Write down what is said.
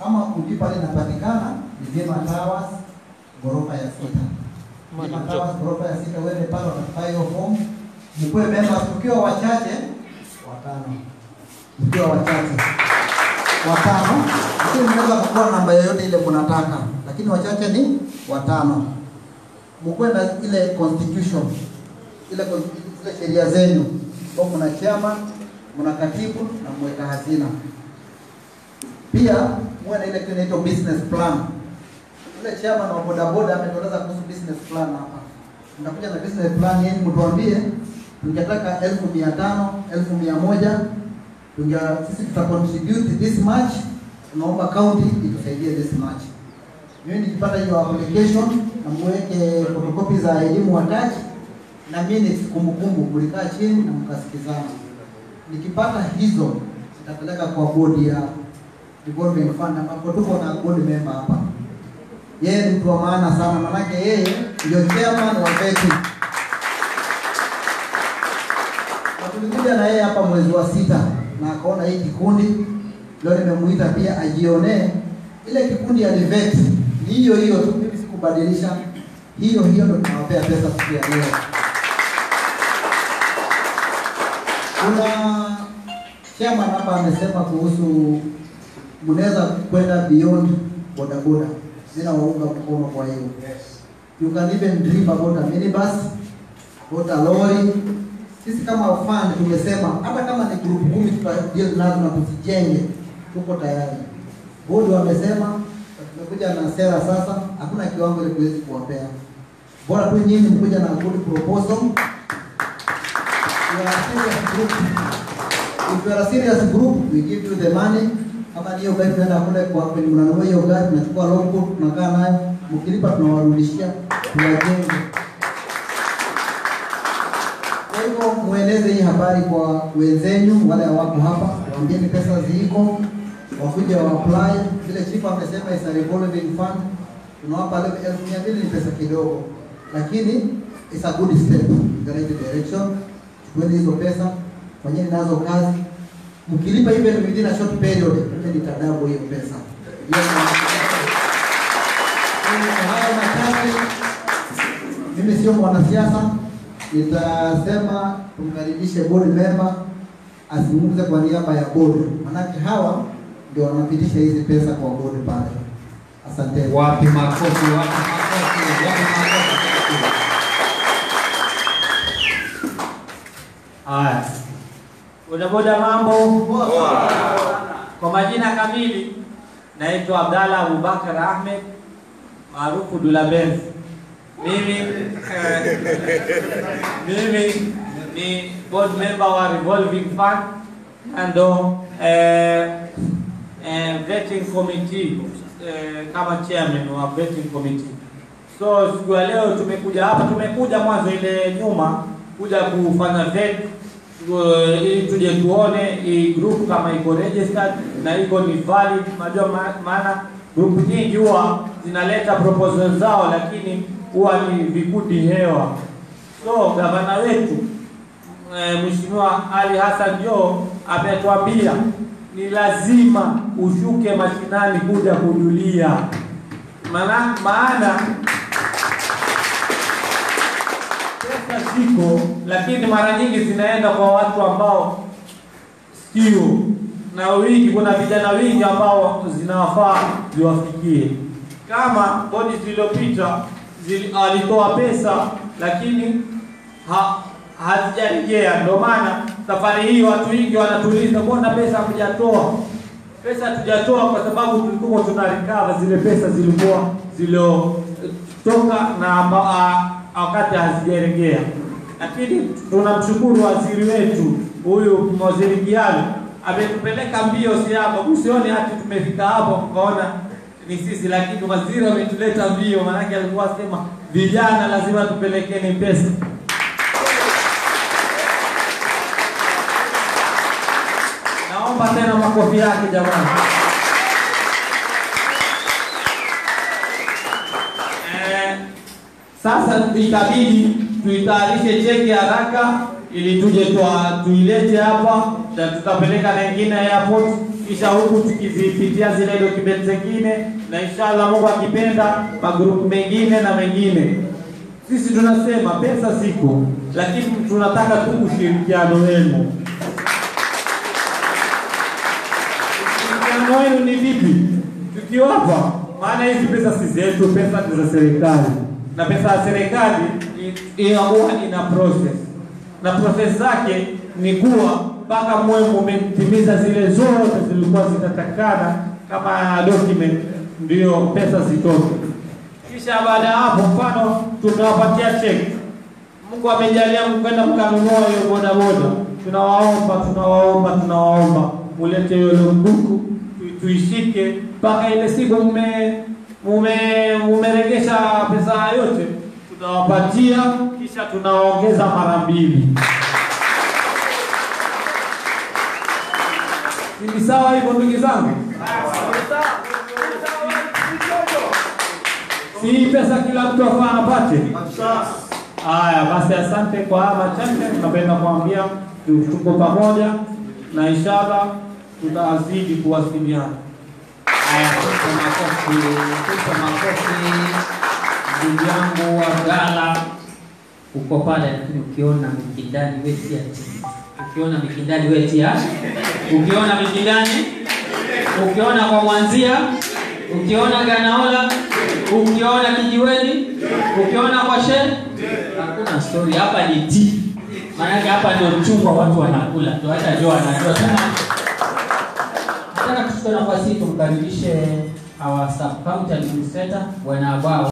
kama uji pale inapatikana ni Vyema Towers ghorofa ya sita. Vyema Towers ghorofa ya sita, uende pale watafaa hiyo form, mkuwe members. Tukiwa wachache watano, tukiwa wachache watano, lakini mnaweza kukuwa namba yoyote ile kunataka, lakini wachache ni watano. Mkuwe na ile constitution ile con- zile sheria zenu, kwa mna chairman, mna katibu na mweka hazina. Pia muwe na ile kitu inaitwa business plan. Ule chairman wa bodaboda ametueleza kuhusu business plan hapa. Mnakuja na business plan yenu, mtuambie tungetaka elfu mia tano elfu mia moja tunge sisi tuta contribute this much, tunaomba county itusaidie this much. Mimi nikipata hiyo application na muweke photocopy za elimu wataji na minutes kumbukumbu, mlikaa chini na mkasikizana. Nikipata hizo nitapeleka kwa bodi ya revolving fund ambapo tuko na board member hapa. Yeye ni mtu wa maana sana, manake yeye ndio chairman wa VETI. Na tulikuja na yeye hapa mwezi wa sita na akaona hii kikundi, leo nimemuita pia ajionee ile kikundi ya VET ni hiyo hiyo tu, mimi sikubadilisha, hiyo hiyo ndio tunawapea pesa siku ya leo. Kuna chairman hapa amesema kuhusu mnaweza kwenda beyond bodaboda. Sina waunga mkono kwa hiyo. You can even dream about a minibus, about a lorry. Sisi kama fund tumesema hata kama ni group kumi tutadeal nazo na tuzijenge, tuko tayari. Board wamesema na tumekuja na sera sasa, hakuna kiwango ile tuwezi kuwapea. Bora tu nyinyi mkuja na good proposal. You are a serious group. If you are a serious group, we give you the money. Kama ni hiyo gari tunaenda kule kwa kwenye mnanunua hiyo gari, tunachukua logbook, tunakaa nayo, mkilipa tunawarudishia, tuwajenge. Kwa hivyo mueleze hii habari kwa wenzenyu wale wako hapa, waambieni pesa ziko, wakuje wa apply. Vile chief amesema is a revolving fund, tunawapa leo elfu mia mbili ni pesa kidogo, lakini it's a good step in the right direction. Chukueni hizo pesa, fanyeni nazo kazi, mkilipa even within a short period, mimi nitadabu hiyo pesa. Hiyo ni- Kwa hayo machache, mimi sio mwanasiasa, nitasema tumkaribishe board member azungumze kwa niaba ya board, manake hawa ndio wanapitisha hizi pesa kwa board pale. Asante. Wapi makofi, wapi makofi, wapi makofi. Haya, bodaboda, mambo. Kwa majina kamili naitwa Abdalla Abubakar Ahmed maarufu Dula Benz. Mimi eh, mimi ni board member wa Revolving Fund na ndo eh, eh, vetting committee eh, kama chairman wa vetting committee. So siku ya leo tumekuja hapa, tumekuja mwanzo ile nyuma kuja kufanya vet uh, ili tuje tuone hii group kama iko registered na iko ni valid. Unajua ma- maana group nyingi huwa zinaleta proposal zao, lakini huwa ni vikundi hewa. So gavana wetu eh, Mheshimiwa Ali Hassan Joho ametuambia ni lazima ushuke mashinani kuja kujulia maana maana pesa ziko, lakini mara nyingi zinaenda kwa watu ambao sio na wingi. Kuna vijana wingi ambao zinawafaa ziwafikie, kama bodi zilizopita zili- alitoa pesa lakini ha, hazijarejea. Ndio maana safari hii watu wengi wanatuuliza, mbona pesa hamjatoa? Pesa hatujatoa kwa sababu tulikuwa tuna recover zile pesa zilikuwa ziliotoka na amba- a- wakati hazijarejea, lakini tunamshukuru waziri wetu huyu waziri Kialo ametupeleka mbio siaba, usione hati tumefika hapo mkaona ni sisi, lakini waziri ametuleta mbio, maanake alikuwa sema vijana lazima tupelekeni pesa. Naomba tena makofi yake jamani. Eh, sasa itabidi tuitayarishe cheki haraka ili tuje tua- tuilete hapa na tutapeleka na ingine airport kisha huku tukizipitia zile document zingine, na inshallah Mungu akipenda magrupu mengine na mengine. Sisi tunasema pesa siko, lakini tunataka tu ushirikiano wenu. Ushirikiano wenu ni vipi? Tukiwapa, maana hizi pesa si zetu, pesa ni za serikali, na pesa ya serikali i- inakuwa ina process, na process zake ni kuwa mpaka mwe mumetimiza zile zote zilikuwa zinatakikana kama document, ndio pesa zitoke. Kisha baada ya hapo, mfano tumewapatia cheki, Mungu amejalia mkwenda mkanunua hiyo bodaboda, tunawaomba tunawaomba tunawaomba mulete hiyo lunduku tu- tuishike mpaka ile siku mume mume mumeregesha pesa yote, tunawapatia kisha tunawaongeza mara mbili. Ni sawa hivyo ndugu zangu? Si hii pesa kila mtu afaa apate? Haya basi, asante kwa haya machache. Tunapenda kuambia tu- tuko pamoja na inshallah tutazidi kuwasiliana. Haya, tupe makofi, tupe makofi. Ndugu yangu Abdalla, uko pale, lakini ukiona mikindani wetia chini, ukiona mikindani wetia, ukiona mikindani, ukiona kwa mwanzia, ukiona Ganaola, ukiona kijiweni, ukiona kwa shehe, hakuna story hapa, ni tea. Maanake hapa ndio mchungwa watu wanakula, ndio hata ndio wanajua sana Nataka tuchukue nafasi hii tumkaribishe our sub county administrator bwana Abao